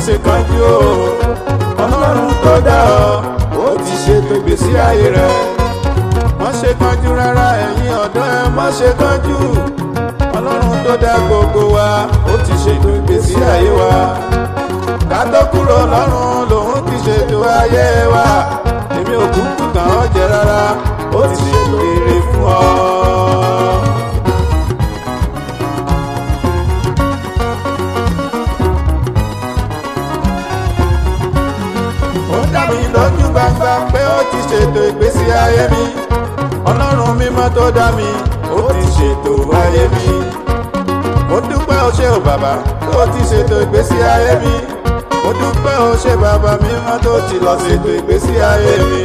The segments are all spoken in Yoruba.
ṣe kánjú o ọlọ́run tó dá ọ ó ti ṣètò ìgbésí ayé rẹ má ṣe kánjú rárá ẹ̀yin ọ̀dọ́ ẹ má ṣe kánjú ọlọ́run tó dá gbogbo wa ó ti ṣètò ìgbésí ayé wa ká tó kúrò lọ́run lòun ti ṣètò ayé wa èmi ò kúkú kàn ọ́ jẹ rárá ó ti ṣètò èrè fún ọ. ó dá mi lójú gbangba pé ó ti ṣètò ìgbésí ayé mi ọlọ́run mímọ́ tó dá mi ó ti ṣètò ayé mi mo dúpẹ́ o ṣé o bàbá tó ti ṣètò ìgbésí ayé mi mo dúpẹ́ o ṣé bàbá mímọ́ tó ti lọ ṣètò ìgbésí ayé mi.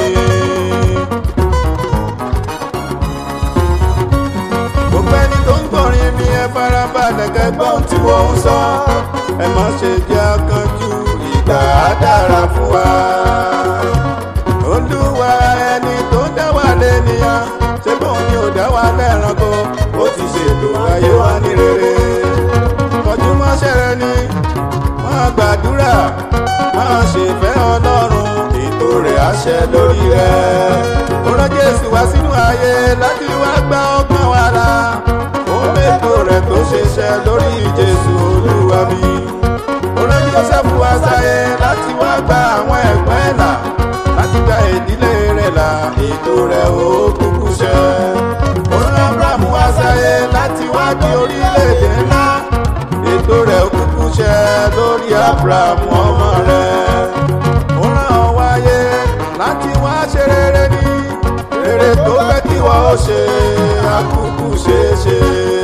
gbogbo ẹni tó ń gbọ́rin mi ẹ farabalẹ̀ kẹ́gbọ́n tí wọ́n ń sọ ẹ má ṣe jẹ́ akánjú ìgbà á dára fún wa. olúwa ẹni tó dá wa lẹ́nìyàn ṣé bóun ni ò dá wa lẹ́ranko ó ti ṣètò ayé wa ní rere. kọjú mọ́ṣẹ́ rẹ ni máa gbàdúrà máa ṣèfẹ́ ọlọ́run ètò rẹ̀ á ṣẹ lórí rẹ̀. ó rán jésù wá sínú ayé láti wá gba ọgbọ́n wa là ó mẹ́tò rẹ̀ tó ṣiṣẹ́ lórí jésù olúwa mi. ó rán jósẹ́fù wá sáyé láti wá gba àwọn ẹ̀gbọ́n ẹ̀ là láti gba ìdílé rẹ̀ là ètò rẹ̀ ó kúkú ṣẹ. ó rán abraham wá sáyé láti wá di orílẹ̀-èdè ńlá ètò rẹ̀ ó kúkú ṣẹ lórí abraham ọmọ rẹ̀. ó rán ọ wáyé láti wá ṣe rere ní rere tó fẹ́ kí wọ́n ó ṣe àkúkú ṣeé ṣe.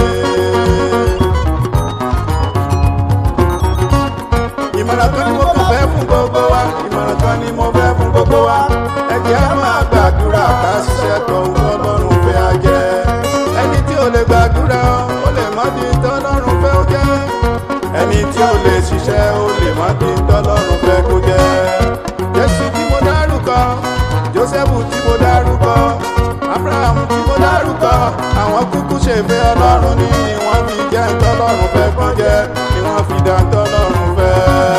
ìmọ̀ràn kan ni mo kàn fẹ́ fún gbogbo wa ìmọ̀ràn kan ni mo fẹ́ fún gbogbo wa ẹ jẹ́ á máa gbàdúrà ká ṣiṣẹ́ tó ń tọ́lọ́run fẹ́ á jẹ́ ẹni tí ò lè gbàdúrà ó lè má di tọ́lọ́run fẹ́ ó jẹ́ ẹni tí ò lè ṣiṣẹ́ ó lè má di tọ́lọ́run fẹ́ kó jẹ́ jésù tí mo dárúkọ jósẹ́fù tí mo dárúkọ abraham tí mo dárúkọ àwọn kúkú ṣèfẹ́ ọlọ́run ní ni wọ́n fi jẹ́ tọ́lọ́run fẹ́ kó jẹ́ ni wọ́n fi dá tọ́lọ́run fẹ́.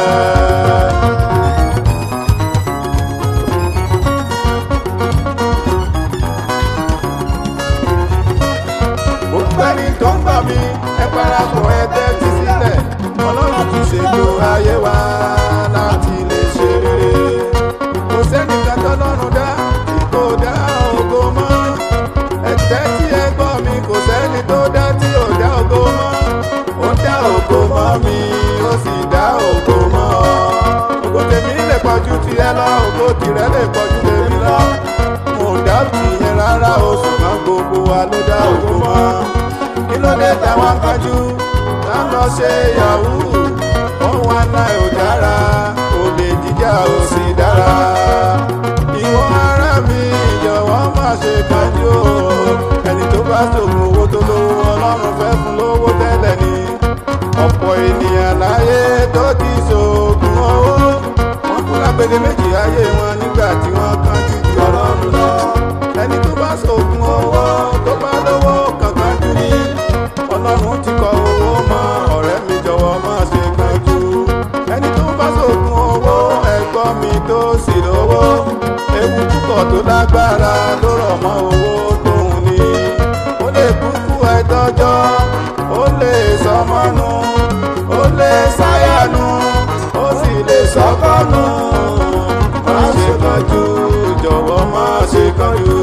gbogbo ẹni tó ń gbọ́ mi ẹ parapọ̀ ẹ tẹ́tí sílẹ̀ ọlọ́run ti ṣètò ayé wa láti lè ṣe rere kò sẹ́nìkan tọ́lọ́run dá tí kò dá ògo mọ́ ẹ tẹ́tí ẹ gbọ́ mi kò sẹ́ni tó dá tí ò dá ògo mọ́ ó dá ògo mọ́ mi ó sì dá ògo mọ́ ọ ògo tèmi lè pọ̀jù tiẹ̀ lọ ògo tìrẹ lè pọ̀jù tèmi lọ mo dá tìyẹn rárá o ṣùgbọ́n gbogbo wa ló dá ògo mọ́ kí ló dé táwọn kanjú tá ń lọ ṣe yahoo ohun àná ò dára olè jíjà ò sì dára ìwọ ara mi jọ̀wọ́ má ṣe kanjú o ẹni tó bá ṣògùn owó tó lówó ọlọ́run fẹ́ fún lówó tẹ́lẹ̀ ni ọ̀pọ̀ ènìyàn láyé tó ti ṣògùn owó wọ́n kú lágbèdè méjì ayé wọn nígbà tí wọ́n kánjú ju ọlọ́run lọ ẹni tó bá ṣògùn owó tó bá lówó kankan jù ní ọlọ́run ti kọ owó mọ́ ọ̀rẹ́ mi jọ̀wọ́ má ṣe kánjú ẹni tó bá ṣògùn owó ẹ̀gbọ́n mi tó sì lówó ewu púpọ̀ tó lágbára ló rọ̀ mọ́ owó tóun ní ó lè kúkú ẹ̀dọ́jọ́ ó lè sọmọ́nu ó lè sáyànù ó sì lè sọ́kọ́nù má ṣe kánjú jọ̀wọ́ má ṣe kánjú.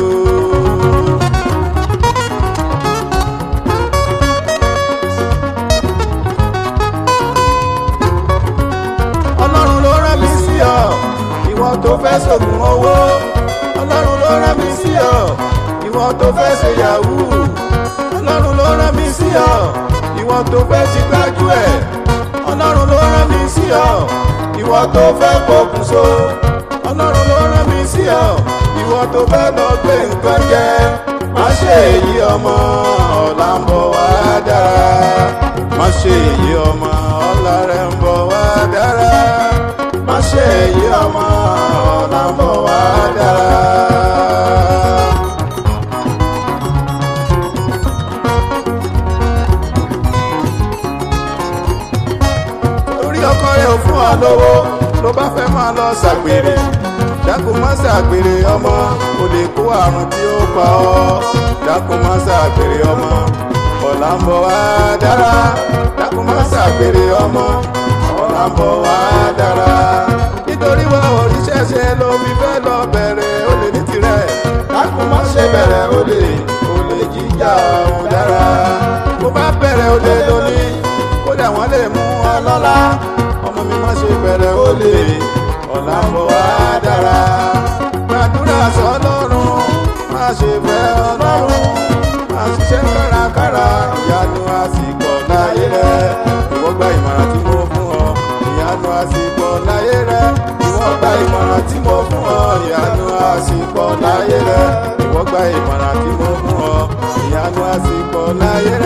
ọlọ́run ló rán mi sí ọ ìwọ tó fẹ́ ṣògùn owó ọlọ́run ló rán mi sí ọ ìwọ tó fẹ́ ṣe yahoo ọlọ́run ló rán mi sí ọ ìwọ tó fẹ́ ṣe gbájú ẹ̀ ọlọ́run ló rán mi sí ọ ìwọ tó fẹ́ pokùnso ọlọ́run ló rán mi sí ọ ìwọ tó fẹ́ lọ gbé nǹkan jẹ má ṣe èyí ọmọ ọ̀la ń bọ̀ wá dára má ṣe èyí ọmọ ọ̀la rẹ̀ ń bọ̀ wá dára má ṣe èyí ọmọ ọ̀la ń bọ̀ wá dára. torí ọkọ rẹ ò fún ọ ọ lówó ló bá fẹ́ máa lọ ṣàgbèrè dákun má ṣàgbèrè ọmọ kò lè kó àrùn tí ó pa ọ́ dákun má ṣàgbèrè ọmọ ọ̀la ń bọ̀ wá dára dákun má ṣàgbèrè ọmọ ọ̀la ń bọ̀ wá dára nítorí wọn òrìṣẹ́ ṣe ló fi fẹ́ lọ bẹ̀rẹ̀ ó lè ní tirẹ̀ dákun má ṣe bẹ̀rẹ̀ ó lè ó lè jíjà òun dára bó bá bẹ̀rẹ̀ ó lè lónìí kódà wọ́n lè mú ọ lọ́la ọmọ mi má ṣe bẹ̀rẹ̀ ó lè ọ̀la ń bọ̀ wá dára gbàdúrà sọ́lọ́run má ṣe fẹ́ ọlọ́run má ṣiṣẹ́ kárakára ìyanu àsìkò láyé rẹ ìwọ gba ìmọ̀ràn tí mo fún ọ ìyanu àsìkò láyé rẹ ìwọ gba ìmọ̀ràn tí mo fún ọ ìyanu àsìkò láyé rẹ ìwọ gba ìmọ̀ràn tí mo fún ọ ìyanu àsìkò láyé rẹ.